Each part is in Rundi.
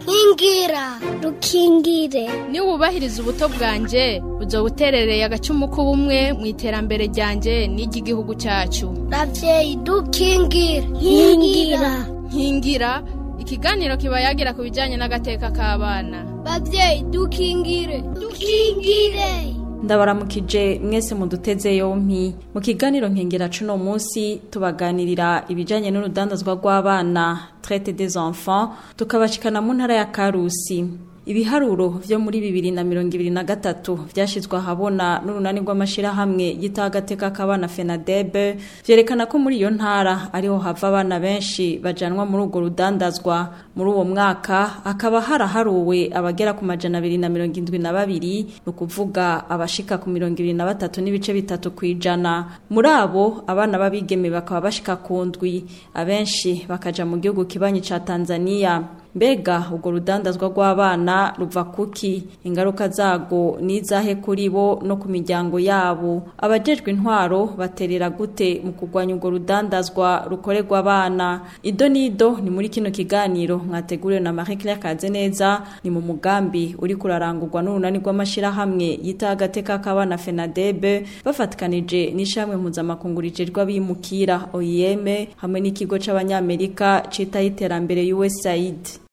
nkingira rukingire niba wubahiriza ubuto bwanjye uzo buterereye agacumu k'ubumwe mu iterambere ryanjye n'iry'igihugu cyacu ravyeyi dukingire nkingira nkingira ikiganiro kiba yagira ku bijyanye n'agateka k'abana bavyeyi dukingire dukingire ndabaramukije mwese muduteze yompi mu kiganiro nkengera cuno munsi tubaganirira ibijanye n'urudandazwa rw'abana traite des enfants tukabashikana mu ntara ya Karusi ibiharuro vyo muri bibiri na mirongo ibiri na gatatu vyashizwe ahabona n'urunani rw'amashirahamwe yitaho agateka k'abana fenadebe vyerekana ko muri iyo ntara ariho hava abana benshi bajanwa muri urwo rudandazwa muri uwo mwaka hakaba haraharuwe abagera ku majana abiri na mirongo indwi na babiri ni ukuvuga abashika ku mirongo ibiri na batatu n'ibice bitatu ku ijana muri abo abana b'abigeme bakaba bashika ku ndwi abenshi bakaja mu gihugu kibanyi ca tanzania mbega urwo rudandazwa rw'abana ruva kuki ingaruka zago nizahe kuri bo no ku miryango yabo abajejwe intwaro baterera gute mu kurwanya urwo rudandazwa rukorerwa abana ido nido ni muri kino kiganiro mwateguriwe na Marie Claire Kazeneza ni mu mugambi uri kurarangurwa n'urunani rw'amashirahamwe yita agateka k'abana FENADEB bafatikanije n'ishamwe mpuzamakungu rijejwe abimukira OIM hamwe n'ikigo c'abanyamerika citaho iterambere USAID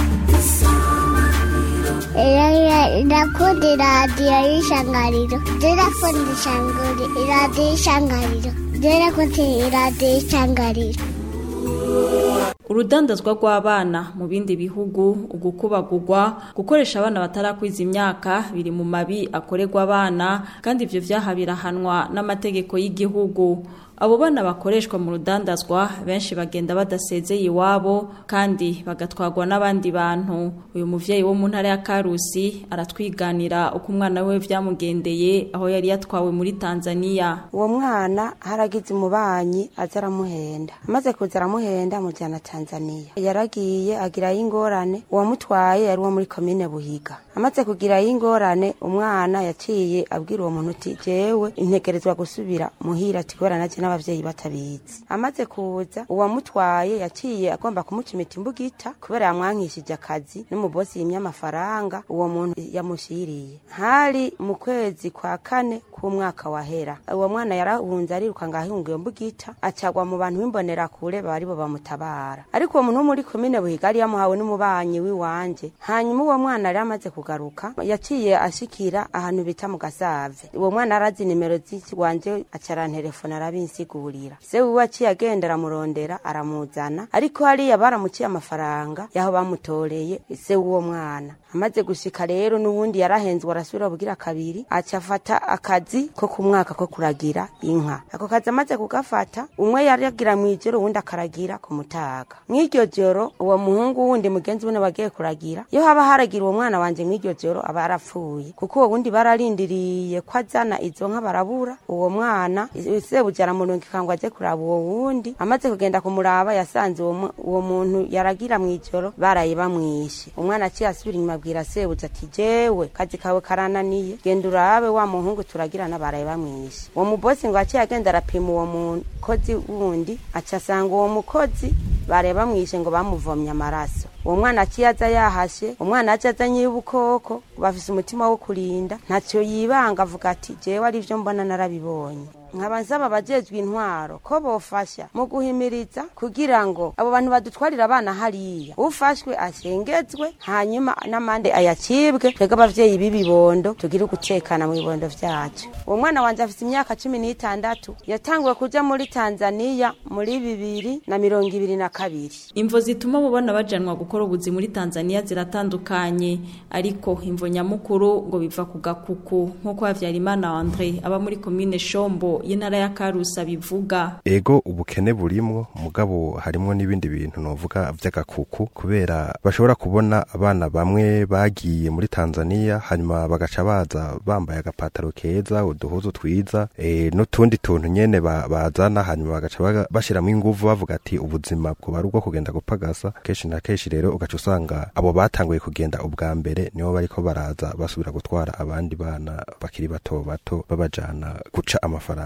ndakunda iradiyo y'ishangariro ndakunda iradiyo y'ishangariro ndakunda iradiyo y'ishangariro urudandazwa rw'abana mu bindi bihugu ugukubagurwa gukoresha abana batarakwiza imyaka biri mu mabi akorerwa abana kandi ivyo vyaha birahanwa n'amategeko y'igihugu abo bana bakoreshwa mu rudandazwa benshi bagenda badasezeye iwabo kandi bagatwarwa n'abandi bantu uyu muvyeyi wo mu ntara ya Karusi aratwiganira uko umwana we vyamugendeye aho yari yatwawe muri Tanzania uwo mwana haragize umubanyi aza aramuhenda amaze kuza aramuhenda amujyana Tanzania yaragiye agirayo ingorane uwamutwaye yari uwo muri komine Buhiga amaze kugirayo ingorane umwana yaciye abwira uwo muntu uti jewe integerezwa gusubira muhira ati kubera naje n'abavyeyi batabizi amaze kuza uwamutwaye yaciye agomba kumucimita imbugita kubera yamwankishije akazi n'umubosi yimye amafaranga uwo muntu yamushiriye hari mu kwezi kwa kane k'umwaka wahera uwo mwana yarahunze ariruka ngo ahunga iyo mbugita acagwa mu bantu b'imbonera kure bari bo bamutabara ariko uwo muntu wo muri komine buhiga yari yamuhawe n'umubanyi w'iwanje hanyuma uwo mwana yari amaze kugaruka yaciye ashikira ahantu bita mu gasave uwo mwana arazi nimero z'iwanje acarantelefona arabinsigurira se wiwe aciye agenda aramurondera aramuzana ariko hariya baramuciye amafaranga yaho bamutoreye se w'uwo mwana amaze gushika rero n'ubundi yarahenzwe arasubira bugira kabiri aca afata akazi ko ku mwaka ko kuragira inka ako kazi amaze kugafata umwe yaragira mw'ijoro uwundi akaragira ku mutaga mw'iryo joro uwo muhungu wundi mugenzi wene wagiye kuragira iyo haba haragira uwo mwana wanje mw'iryo joro aba yarapfuye kuko uwo wundi bararindiriye ko azana izo nka barabura uwo mwana sebuja aramurungika ngo aje kuraba uwo wundi amaze kugenda kumuraba yasanze uwo muntu yaragira mw'ijoro baraye bamwishe umwana aciye asubira inyuma abwira sebuja ati jewe kazi kawe karananiye genda urabe wa muhungu turagirana baraye bamwishe uwo mubosi ngo aciye agenda arapima uwo mukozi wundi aca asanga uwo mukozi baraye bamwishe ngo bamuvomye amaraso uwo mwana aciye aza yahashe umwana aje azanye ubukoko bafise umutima wo kurinda ntacyo yibanga avuga ati jewe ari vyo mbona narabibonye nkaba nsaba abajejwe intwaro ko bofasha mu guhimiriza kugira ngo abo bantu badutwarira abana hariya ufashwe ashengezwe hanyuma n'amande ayacibwe twebwe abavyeyi b'ibibondo tugire ugutekana mu bibondo vyacu uwo mwana wanje afise imyaka cumi n'itandatu yatanguwe kuja muri tanzaniya muri bibiri na mirongo ibiri na kabiri imvo zituma abo bana bajanwa gukora ubuzi muri tanzaniya ziratandukanye ariko imvo nyamukuru ngo biva ku gakuku nk'uko havyarimana andre aba muri komine shombo y'intara ya Karusa bivuga ego ubukene burimwo mugabo harimo n'ibindi bintu novuga vy'agakuku kubera bashobora kubona abana bamwe bagiye muri Tanzania hanyuma bagaca baza bambaye agapataro keza uduhuzu twiza e, n'utundi tuntu nyene ba, bazana hanyuma bagaca bashiramo inguvu bavuga ati ubuzima bwo bari ubwo kugenda gupagasa kenshi na kenshi rero ugaca usanga abo batanguye kugenda ubwa mbere nibo bariko baraza basubira gutwara abandi bana bakiri bato bato babajana guca amafaranga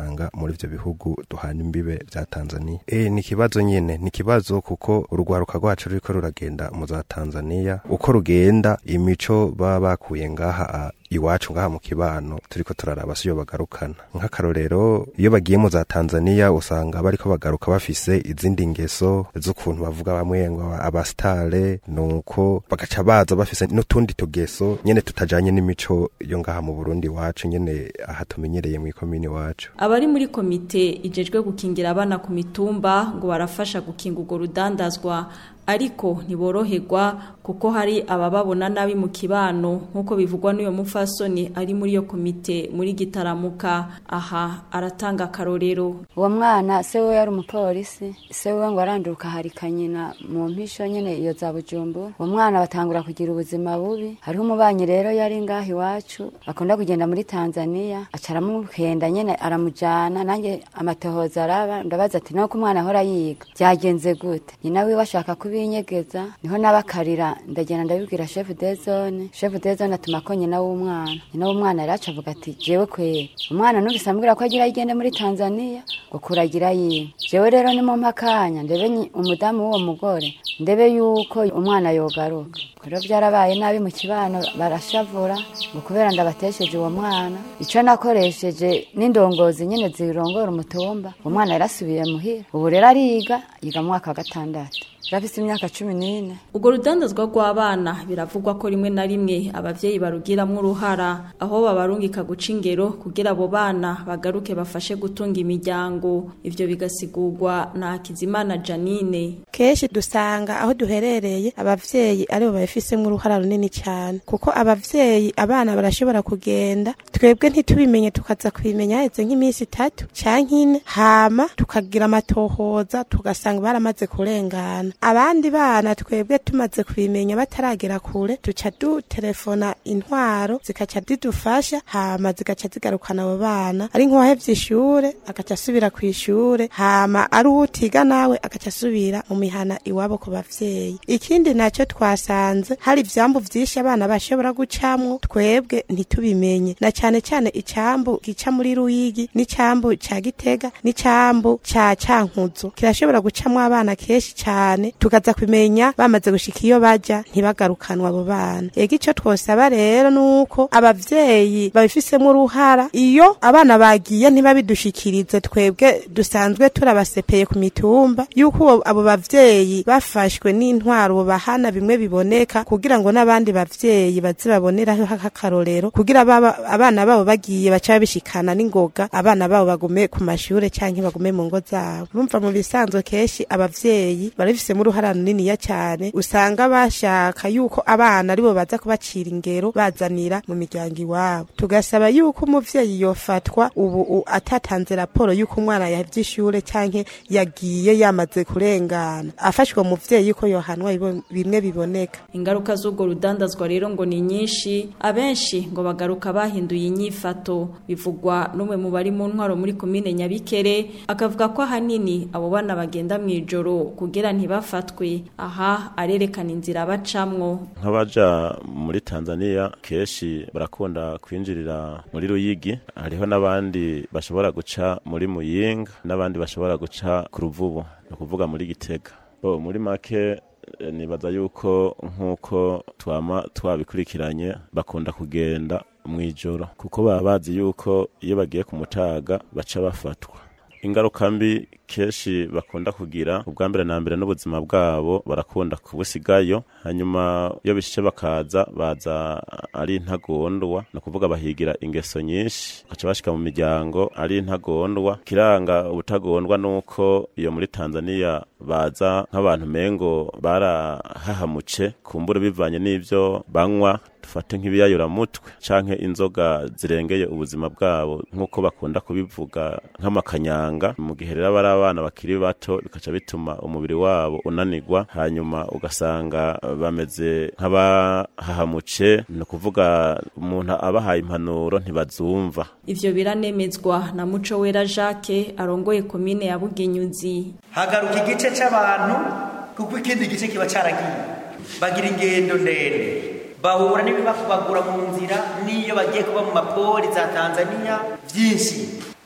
bakabasanga muri ivyo bihugu duhana imbibe vya Tanzania eh ni kibazo nyene ni kibazo kuko urugwaruka rwacu ruriko ruragenda mu za Tanzania uko rugenda imico baba bakuye ngaha a, iwacu ngaha mu kibano turiko turaraba siyo bagarukana nk'akarorero iyo bagiye mu za Tanzania usanga bariko bagaruka bafise izindi ngeso z'ukuntu bavuga bamwe ngo abastare nuko bagaca baza bafise n'utundi tugeso nyene tutajanye n'imico yo ngaha mu Burundi wacu nyene aha tumenyereye mu ikomini wacu abari muri komite ijejwe gukingira abana ku mitumba ngo barafasha gukinga urwo rudandazwa ariko ntiboroherwa kuko hari abababona nabi mu kibano nk'uko bivugwa n'uyo mufasoni ari muri iyo komite muri gitaramuka aha aratanga akarorero uwo mwana se we yari umupolisi se we ngo aranduruka harika nyina mu mpisho nyene iyo za bujumbura uwo mwana batangura kugira ubuzima bubi hariho umubanyi rero yari ngaho iwacu akunda kugenda muri tanzania aca aramuhenda nyene aramujana nanjye amatohoza araba ndabaza ati nuko umwana ahora yiga byagenze gute nyina wiwe ashaka kubinyegeza niho nabakarira ndagenda ndabibwira chef de zone chef de zone atuma ko nyina w'umwana nyina w'umwana yari aca avuga ati jewe kweri umwana numvise ambwira ko agira yigende muri tanzania ngo kuragira yiwe jewe rero ni mu mpakanya ndebe nyi- umudamu w'uwo mugore ndebe yuko umwana yogaruka rero byarabaye nabi mu kibano barashavura ngo kubera ndabatesheje uwo mwana icyo nakoresheje n'indongozi nyine zirongora umutumba uwo mwana yarasubiye muhira ubu rero ariga yiga mu mwaka wa gatandatu yarafise imyaka cumi n'ine urwo rudandazwa rw'abana biravugwa ko rimwe na rimwe abavyeyi barugiramwo uruhara aho babarungika guca ingero kugira abo bana bagaruke bafashe gutunga imiryango ivyo bigasigurwa na Hakizimana Janine kenshi dusanga aho duherereye abavyeyi aribo babifisemo uruhara runini cyane kuko abavyeyi abana barashobora kugenda twebwe ntitubimenye tukaza kubimenya haheze nk'iminsi itatu canke ine hama tukagira amatohoza tugasanga baramaze kurengana abandi bana twebwe tumaze kubimenya bataragera kure duca dutelefona intwaro zikaca zidufasha hama zigaca zigarukana abo bana ari nk'uwahevye ishure agaca asubira ku ishure hama ari uwutiga nawe agaca asubira mu mihana iwabo ku bavyeyi ikindi naco twasanze hari ivyambu vyinshi abana bashobora gucamwo twebwe ntitubimenye na cane cane icambu gica muri ruyigi n'icambu ca gitega n'icambu ca cankuzo kirashobora gucamwo abana kenshi cane tukaza kumenya bamaze gushika iyo baja ntibagarukanwa abo bana ega ico twosaba rero nuko abavyeyi babifisemo uruhara iyo abana bagiye ntibabidushikirize twebwe dusanzwe turabasepeye ku mitumba yuko uwo- abo bavyeyi bafashwe n'intwaro bahana bimwe biboneka kugira ngo n'abandi bavyeyi baze baboneraho akarorero kugira baba- abana babo bagiye baca babishikana n'ingoga abana babo bagume ku mashure canke bagume mu ngo zabo bumva mu bisanzwe kenshi abavyeyi barabifisemo uruhara runiniya cyane usanga bashaka yuko abana aribo baza kubacira ingero bazanira mu miryango iwabo tugasaba yuko umuvyeyi yofatwa ubu u- atatanze raporo yuko umwana yavye ishure canke yagiye yamaze kurengana afashwe umuvyeyi ko yohanwa bibo- bimwe biboneka ingaruka z'urwo rudandazwa rero ngo ni nyinshi abenshi ngo bagaruka bahinduye inyifato bivugwa n'umwe mu bari mu ntwaro muri komine nyabikere akavuga ko ahanini abo bana bagenda mu ijoro kugira ntibafatwe aha arerekana inzira bacamwo nk'abaja muri tanzania kenshi barakunda kwinjirira muri ruyigi hariho n'abandi bashobora guca muri muyinga n'abandi bashobora guca ku ruvubu ni ukuvuga muri gitega bo muri make eh, nibaza yuko nk'uko twama twabikurikiranye bakunda kugenda mu ijoro kuko baba bazi yuko iyo bagiye ku mutaga baca bafatwa ingaruka mbi kenshi bakunda kugira ubwa mbere na mbere n'ubuzima bwabo barakunda kubusigayo hanyuma iyo bishishe bakaza baza ari intagondwa ni ukuvuga bahigira ingeso nyinshi bakaca bashika mu miryango ari intagondwa kiranga ubutagondwa nuko iyo muri tanzania baza nk'abantu mengo barahahamuce kumbura bivanye n'ivyo banywa dufate nk'ibiyayuramutwe canke inzoga zirengeye ubuzima bwabo nk'uko bakunda kubivuga nk'amakanyanga mu gihe rero aba ari abana bakiri bato bikaca bituma umubiri wabo unanigwa hanyuma ugasanga bameze nk'abahahamuce ni ukuvuga umuntu abahaye impanuro ntibazumva ivyo biranemezwa na muco wera Jacques arongoye komine ya Bugenyuzi hagaruka igice c'abantu kuko ikindi gice kiba caragiye bagira ingendo ndende bahura n'ibibakubagura mu nzira n'iyo bagiye kuba mu mapori za tanzania byinshi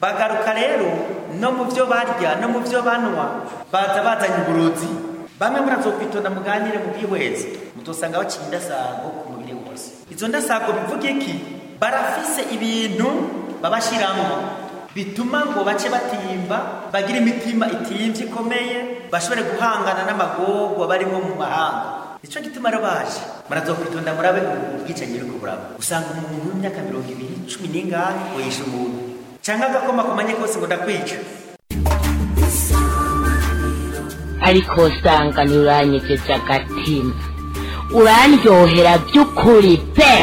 bagaruka rero no mu byo barya no mu byo banywa baza bazanye uburozi bamwe murazokwitonda muganire mu bwihwezi mutosanga baciye indasago ku mubiri wose izo ndasago bivuga iki barafise ibintu babashiramwo bituma ngo bace batimba bagire imitima itimvye ikomeye bashobore guhangana n'amagorwa barimo mu mahanga nico gituma rero baje murazokwitonda murabe ubwicanyi buriko buraba usanga umuntu w'imyaka mirongo ibiri cumi n'ingahe ngo yishe umuntu canke agakoma kumanye kose ngo ndakwica ariko usanga ntiuranyegeje agatima urandyohera by'ukuri pe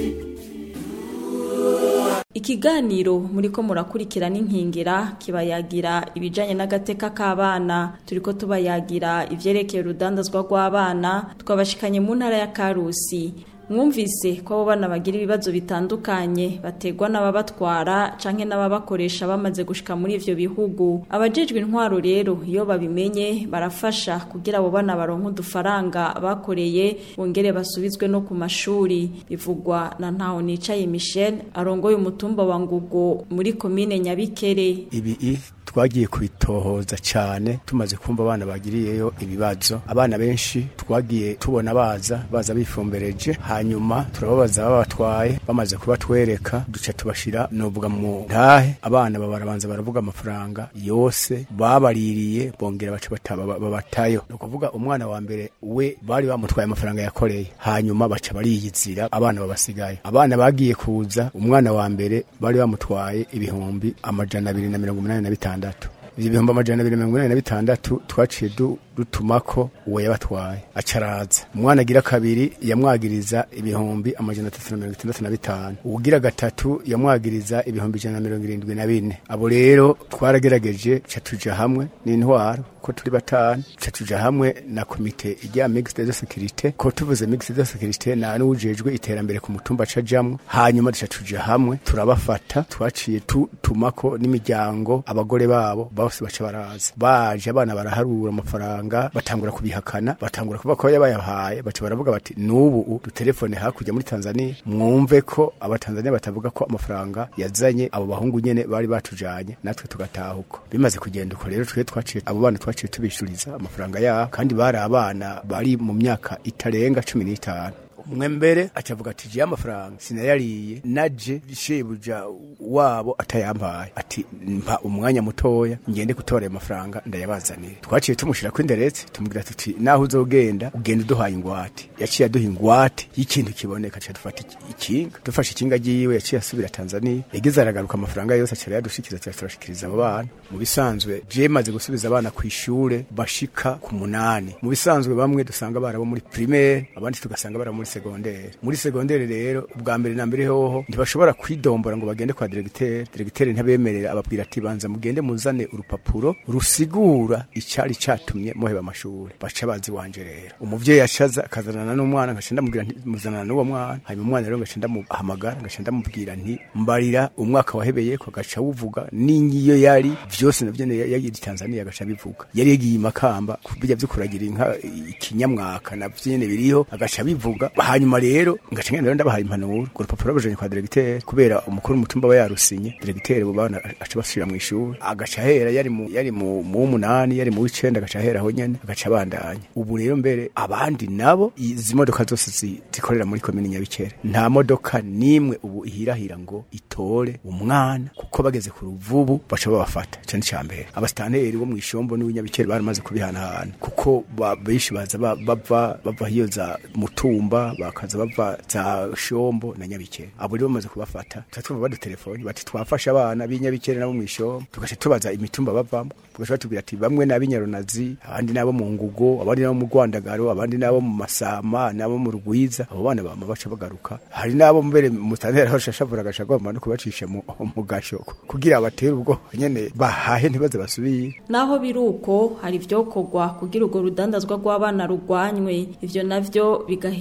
Ikiganiro muriko murakurikira n'inkingera kibayagira ibijanye n'agateka k'abana turiko tubayagira ivyerekeye urudandazwa rw'abana twabashikanye mu ntara ya Karusi mwumvise ko abo bana bagira ibibazo bitandukanye bategwa n'ababatwara canke n'ababakoresha bamaze gushika muri ivyo bihugu abajejwe intwaro rero iyo babimenye barafasha kugira abo bana baronke udufaranga bakoreye bongere basubizwe no ku mashuri bivugwa na ntaho nicaye Michel arongoye umutumba wa Ngugo muri komine Nyabikere ibi twagiye kubitohoza cyane tumaze kumva abana bagiriyeyo ibibazo abana benshi twagiye tubona baza baza bifumbereje hanyuma turababaza babatwaye bamaze kubatwereka duca tubashira novuga mu ntahe abana babarabanza baravuga amafaranga yose babaririye bongera baca bataba babatayo ni ukuvuga umwana wa mbere we bari bamutwaye amafaranga yakoreye hanyuma baca bariyizira abana babasigaye abana bagiye kuza umwana wa mbere bari bamutwaye ibihumbi amajana abiri na mirongo umunani na bitanu bitandatu ivyo bihumbi amajana abiri na mirongo inani na bitandatu twaciye dutumako uwo yabatwaye acaraza umwana agira kabiri yamwagiriza ibihumbi amajana atatu na mirongo itandatu na bitanu uwugira gatatu yamwagiriza ibihumbi ijana na mirongo irindwi na bine abo rero twaragerageje ca tuja hamwe n'intwaro ko turi batanu ca tuja hamwe na komite ijya mixed de securite ko tuvuze mixed de securite na n'ujejwe iterambere ku mutumba cajamwe hanyuma duca tuja hamwe turabafata twaciye tutumako n'imiryango abagore babo bose baca baraza baje abana baraharura amafaranga batangura kubihakana batangura kuvuga ko yabayahaye baca baravuga bati n'ubu dutelefone hakurya muri Tanzania mwumve ko abatanzania batavuga ko amafaranga yazanye abo bahungu nyene bari batujanye natwe tugatahuko bimaze kugenda uko rero twe twaciye abo bana twaciye tubishuriza amafaranga yabo kandi bari abana bari mu myaka itarenga cumi n'itanu umwe mbere acavuga ati je amafaranga sinayariye naje shebuja wabo atayampaye ati mpa umwanya mutoya ngende gutora ayo mafaranga ndayabazanire twaciye tumushira ko inderetse tumubwira tuti naho uzogenda ugenda uduhaye ingwate yaciye aduha ingwate y'ikintu kiboneka aca dufata ikinga dufashe ikinga ryiwe yaciye asubira Tanzania yagize aragaruka amafaranga yose aca yadushikiza turashikiriza abo bana mu bisanzwe je maze gusubiza abana ku ishure bashika ku munani mu bisanzwe bamwe dusanga barabo muri primaire abandi tugasanga barabo muri segondere muri segondere rero ubwa mbere na mbere hoho ntibashobora kwidombora ngo bagende kwa diregiteri diregiteri ntabemerera ababwira ati banza mugende muzane urupapuro rusigura icyari catumye muheba amashuri baca bazi wanje rero umuvyeyi acaza akazanana n'umwana ngaca ndamubwira nti muzanana n'uwo mwana hanyuma umwana rero ngaca ndamuhamagara ngaca ndamubwira nti mbarira umwaka wahebeye ko gaca wuvuga n'ingiyo yari vyose navyo yari Tanzania gaca bivuga yari yagiye imakamba kubijya vyukuragira inka ikinyamwaka navyo biriho agaca bivuga hanyuma rero ngaca ngenda ndabahaye impanuro ku rupapuro bajanye kwa diregiteri kubera umukuru w'umutumba aba yarusinye diregiteri bo bana aca basubira mu ishuri agaca hera yari mu yari mu w'umunani yari mu w'icenda agaca hera aho nyene agaca abandanya ubu rero mbere abandi nabo izi modoka zose zikorera muri komini nyabikere nta modoka nimwe ubu ihirahira ngo itore umwana kuko bageze ku ruvubu baca babafata cyane cya mbere abasitanteri bo mu ishombo n'uw'inyabikere baramaze kubihanahana kuko benshi baza bava bava hiyo za mutumba bakaza bava za shombo na nyabikere abo rero bamaze kubafata tuba twumva badutelefoni bati twafashe abana b'inyabikere nabo mu ishombo tugaca tubaza imitumba bavamo tugaca batubwira ati bamwe ni ab'inyarunazi abandi nabo mu ngugo abandi nabo mu rwandagaro abandi nabo mu masama nabo mu rugwiza abo bana bama baca bagaruka hari nabo mbere mutantera aho shashavura agaca agomba no kubacisha mu mu gasho kugira batere ubwo nyene bahahe ntibaze basubire naho biruko hari ivyokorwa kugira urwo rudandazwa rw'abana rugwanywe ivyo navyo bigahera ku nzego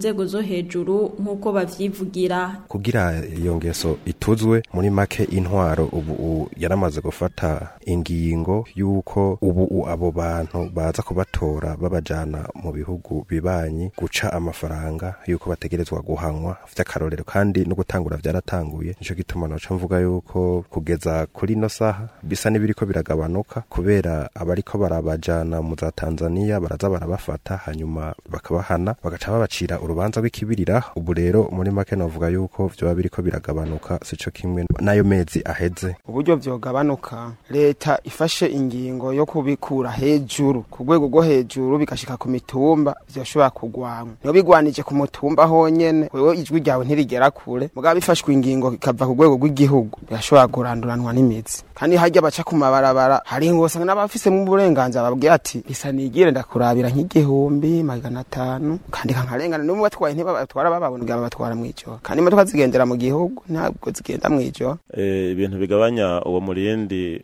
nzego zo hejuru nk'uko bavyivugira kugira iyo ngeso ituzwe muri make intwaro ubu u- yaramaze gufata ingingo y'uko ubu u- abo bantu baza kubatora babajana mu bihugu bibanyi guca amafaranga y'uko bategerezwa guhanwa vy'akarorero kandi no gutangura vyaratanguye nico gituma noca mvuga yuko kugeza kuri ino saha bisa n'ibiriko biragabanuka kubera abariko barabajana mu za Tanzania baraza barabafata hanyuma bakabahana bagaca babacira urubanza rw'ikibirira ubu rero muri make novuga yuko vyoba biriko biragabanuka sico kimwe n'ayo mezi aheze uburyo vyogabanuka leta ifashe ingingo yo kubikura hejuru ku rwego rwo hejuru bigashika ku mitumba vyoshobora kugwanwa niyo bigwanije ku mutumba honyene wewe ijwi ryawe ntirigera kure mugabo bifashwe ingingo ikava ku rwego rw'igihugu birashobora kuranduranwa n'imizi kandi harya baca ku mabarabara hari ngo usanga n'abafisemwo uburenganzira babwira ati isa nigire ndakurabira nk'igihumbi magana atanu kandika nkarengana n'umwe batwaye ntibabatwara bababona ubwabo batwara mw'ijoro kandi imodoka zigendera mu gihugu ntabwo zigenda mw'ijoro Eh, ibintu bigabanya uwo murindi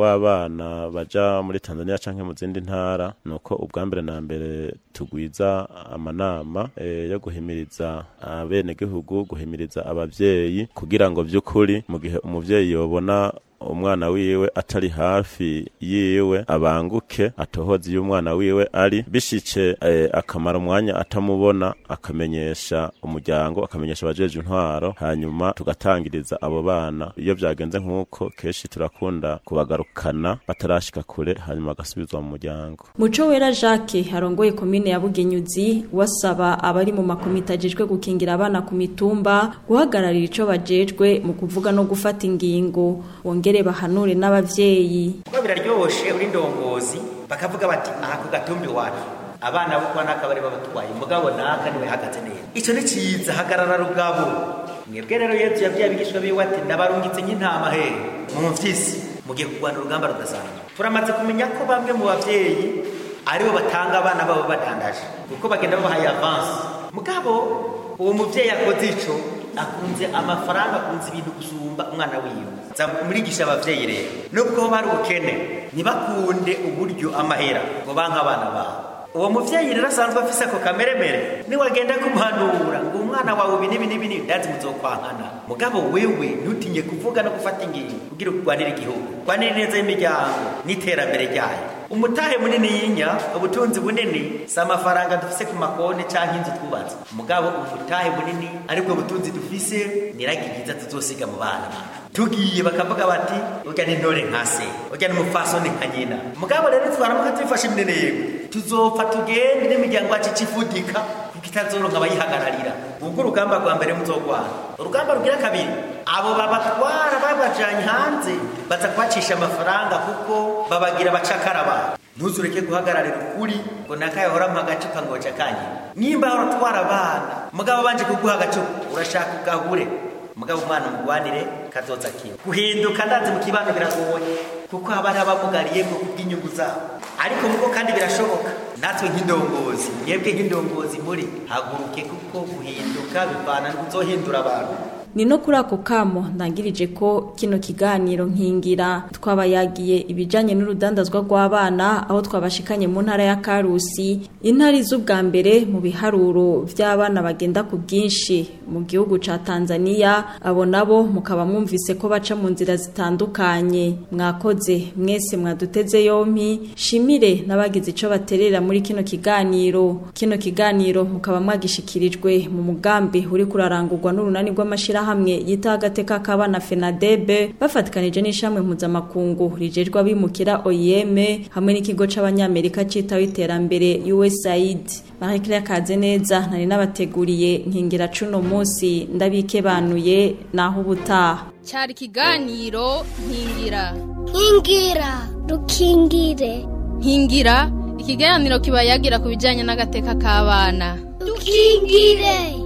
w'abana baja muri Tanzania canke mu zindi ntara nuko ubwa mbere na mbere tugwiza amanama eh, yo guhimiriza abenegihugu guhimiriza abavyeyi kugira ngo vy'ukuri mu gihe umuvyeyi yobona umwana wiwe atari hafi yiwe abanguke atohoze iyo umwana wiwe ari bishice eh, akamara umwanya atamubona akamenyesha umuryango akamenyesha abajeje intwaro hanyuma tugatangiriza abo bana iyo vyagenze nk'uko kenshi turakunda kubagarukana batarashika kure hanyuma bagasubizwa mu muryango Muco wera Jacques arongoye komine ya Bugenyuzi wasaba abari mu makomite ajejwe gukingira abana ku mitumba guhagararira ico bajejwe mu kuvuga no gufata ingingo bongere bahanure n'abavyeyi kuko biraryoshe uri ndongozi bakavuga bati aha ku gatumbi wacu abana bo kwa naka bari babatwaye mugabo naka niwe hagaze neza ico ni ciza hagarara rugabo mwebwe rero yesu yabwiye abigishwa biwe ati ndabarungitse nk'intama he mu mfyisi mugiye kurwana urugamba rudasanzwe turamaze kumenya ko bamwe mu bavyeyi aribo batanga abana babo badandaje kuko bagenda babahaye avance mugabo uwo muvyeyi akoze ico akunze amafaranga akunze ibintu gusumba umwana wiwe murigisha abavyeyi rero nubwo ho bari ubukene ntibakunde uburyo amahera ngo banke abana babo uwo muvyeyi rero asanzwe afise ako kameremere niwagenda kumuhanura ngo umwana wawe ibi n'ibi n'ibi n'ibi ndazi muzokwankana mugabo wewe ntutinye kuvuga no gufata ingingo kugira urwanire igihugu rwanire neza y'imiryango n'iterambere ryayo umutahe munini yinya ubutunzi bunini si amafaranga dufise ku makonti canke inzu twubatse mugabo umutahe munini aribwo butunzi dufise niragi ryiza tuzosiga mu bana bacu tugiye bakavuga bati urya ni ntore nka se urya ni umupfasoni nka nyina mugabo rero twaramuka tubifashe imineneko tuzopfa tugende n'imiryango yacu icifudika kuko itazoronka abayihagararira ubwo urugamba rwa mbere muzogwana urugamba rugira kabiri abo babatwara babajanye hanze baza kubacisha amafaranga kuko babagira abacakara babo ntuzureke guhagararira ukuri ngo nakayohoramo agacupa ngo cakanye nimba uratwara abana mugabo banje kuguha agacupa urashaka ugahure mugabo umwana umugwanire kazoza kiwe guhinduka ndazi mu kibano biragoye kuko haba hari abamugariye ngo kubw'inyungu zabo ariko muko kandi birashoboka natwe nk'indongozi mwebwe nk'indongozi muri haguruke kuko guhinduka bivana n'uzohindura abantu ni no kuri ako kamo ndangirije ko kino kiganiro nkingira twabayagiye ibijanye n'urudandazwa rw'abana aho twabashikanye mu ntara ya Karusi intari z'ubwa mbere mu biharuro vy'abana bagenda ku bwinshi mu gihugu ca Tanzania abo nabo mukaba mwumvise ko baca mu nzira zitandukanye mwakoze mwese mwaduteze yompi shimire n'abagize ico baterera muri kino kiganiro kino kiganiro mukaba mwagishikirijwe mu mugambi uri kurarangurwa n'urunani rw'amashira hamwe yita agateka k'abana FENADEB bafatikanije n'ishamwe mpuzamakungu rijejwe abimukira OIM hamwe n'ikigo c'abanyamerika citaho iterambere USAID Marie Claire Kazeneza nari nabateguriye nkingira cuno munsi ndabikebanuye naho ubutaha cyari ikiganiro nkingira nkingira dukingire nkingira ikiganiro kiba yagira ku bijyanye n'agateka k'abana dukingire